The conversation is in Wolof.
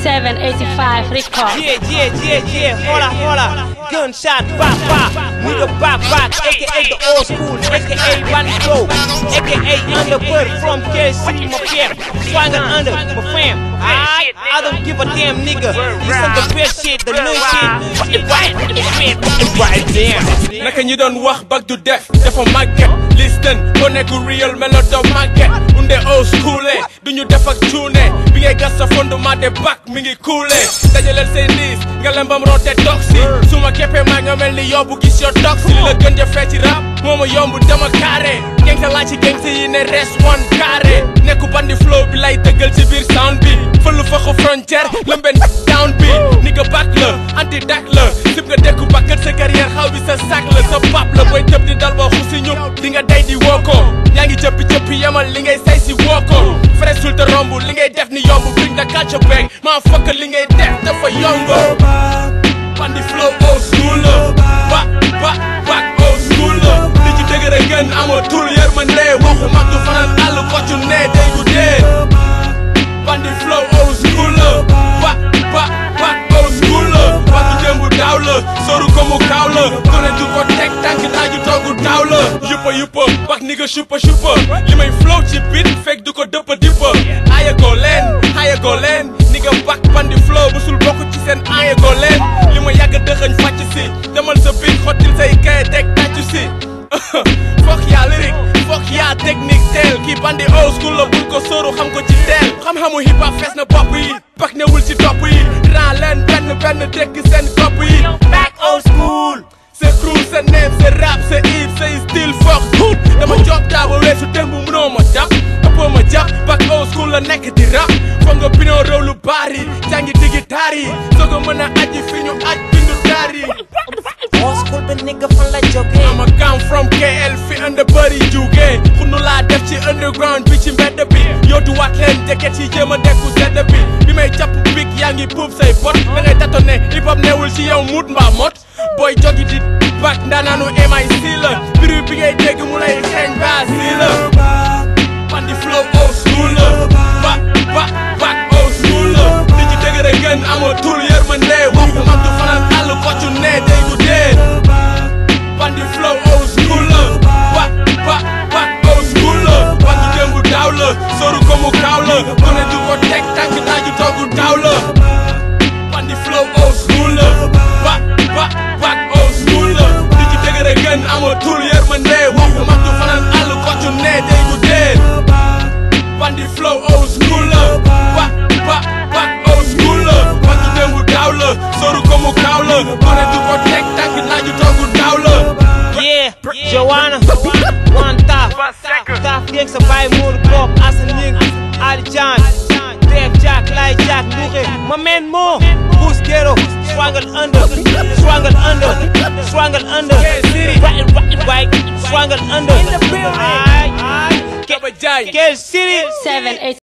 785 record. Yeah, yeah, yeah, yeah. Hola, hola. Gunshot, bop, bop. Nigga, bop, bop. AKA the old school. AKA Ronnie Flow. AKA Underwood from KC, my fam. Swagger under, my fam. I, I don't give a damn, nigga. This is the best shit, the new shit. Fuck it right, fuck it right, fuck it right there. naka ñi doon wax bag du def dafa màgget listen ko nekku real melo doo màgget unde old school duñu def ak cuune bi ngay gas sa fondement de bac mi ngi kuule dajaleel say niis nga lembam roote toxi su ma keppee maa nga mel ni yóbbu gis yo toxi li la gën ja ci rap moo ma yomb dama carré gengsa laa ci gengsa yi ne res one carré nekku bandi flow bi lay dëggal ci biir sound bi fëllu faxu frontière lëmben down bi ni nga back la anti dak la sib nga dekku bakkat sa carrière xaw bi sa sac la sa pap la booy tëb di dal boo xusi ñu di nga day di woo ko yaa ngi jëppi jëppi yemal li ngay say si woo ko fresul te romb li ngay def ni yomb bring da culture back maa fokk li ngay def dafa yomb bandi flow old school la ba ba back old school la li ci dëgër a gën amatul yërmande waxu mag du fanaan àll koccu ne day gu dee bandi flow old school la ba ba back old school la waxu démbu daaw la soru ko mu kaaw la gone du ko teg tànk naaju toogu daaw la yuppa yuppa wax ni nga suppa suppa li may flow ci bit fekk du ko dëppa dippa aaya goo leen aaya goo leen ni nga bak bandi flow musul bokk ci seen aaya goo leen li ma yàgg dëxëñ fàcc si demal sa bit xottil say kaye teg tàccu si fokk yaa lyric fokk yaa technique teel kii bandi old school la bul ko sóoru xam ko ci teel xam-xamu hip hop fees na bopp yi bak newul ci topp yi ran leen benn benn dëkk seen kopp yi back old school sa crew sa name sa rap sa hip sa style fokk tuut dama job taa ba weesu démb mënoo ma jàpp ëppoo ma jàpp back old school la nekk di rap foog nga binoo réew lu baari jàngi digi taar yi soo ko mën a aji fi ñu aj bindu taar yi Old school bi nigga fan la jógee. I'ma come from KL fi ënd bëri jugee xunu laa def ci underground bi ci mbedd bi yootu waat leen jeket yi jéem a dekku sedd bi bi may jàpp big yaa ngi puub say bot da ngay tato ne hip hop newul ci yow mut mbaa mot booy jogi di bak ndaanaanu MIC la biru bi ngay dégg mu lay xeeñ baa si la bandi flow old school la ba ba back old school la li ci dëgër a gën amatul yërmande waxu mag du fanaan àll koccu ne day gu dee bandi flow old school la ba ba back old school la bandi démbu daaw la soru ko mu kaaw la gone du ko teg tànk naaju toogu daaw la bandi flow old school la ba ba back old school la li ci dëgër a gën amatul yërmande waxu mag du fanaan àll koccu ne day gu dee bandi flow old school la ba ba back old school la bandi démbu daaw la soru ko mu kaaw la gone du ko teg tànk naaju toogu daaw la Yeah, Joanna, One Taf, Taf Gang sa baay Modou Pop, Assane Ning, Ali Jan, Def Jack, Lay Jack, Mouxe, my man Mo, Goose Ghetto, Swangle Under, Swangle Under, Swangle Under, Right, right, right, Swangle Under, Aight, Kaba Jaay Get City, 785